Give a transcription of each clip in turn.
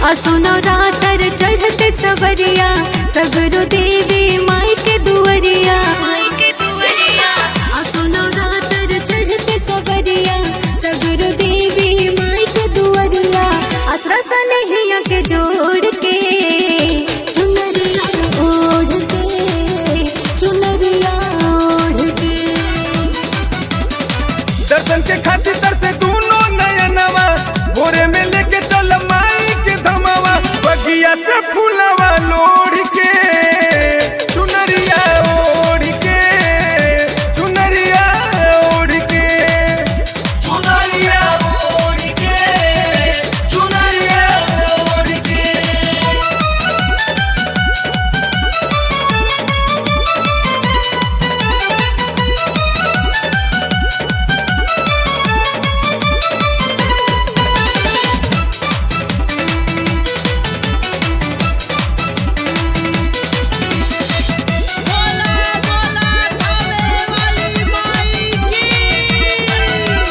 असुनो रातर चढ़ते सवरिया सगरो देवी माई के दुवरिया असुनो रातर चढ़ते सवरिया सगरो देवी माई के दुवरिया असरा सनहिया के जोड़ के चुनरिया ओढ़ के चुनरिया ओढ़ के दर्शन के खातिर तरसे दूनो नयनवा भोरे में लेके चल माई के धमवा बगिया से फूलवा लोढ़ के चुनरिया ओढ़ के चुनरिया ओढ़ के चुनरिया ओढ़ के चुनरिया ओढ़ के बोला बोला खावे वाली माई की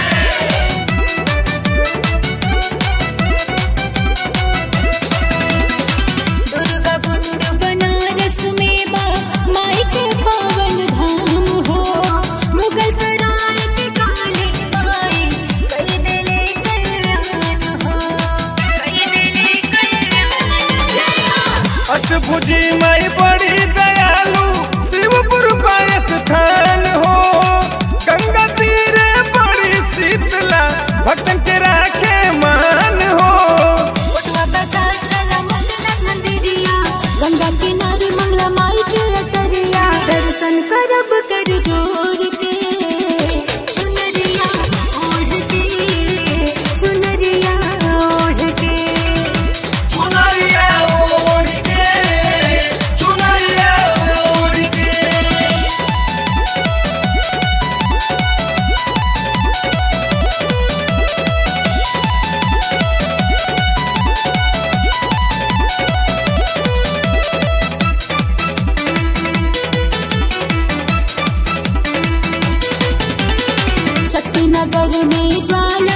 दुर्गा कुंड बनारस में बा माई के पावन धाम हो मुगल सराय के काली माई कई दिले कल्याण हो कई दिले कल्याण अष्टभुजी माई बड़ी दयालु शिवपुर पाय स्थान हो गंगा तीरे बड़ी शीतला भक्तन के राखे मान हो कोटवा बाजार चला मंगला मंदिरिया गंगा किनारे मंगला माई के अटरिया दर्शन करब कर जोर के चुनरिया ओढ़ के चुनरिया ओढ़ के चुनरिया ओढ़ के चुनरिया ओढ़ के शक्ति नगर में ज्वाला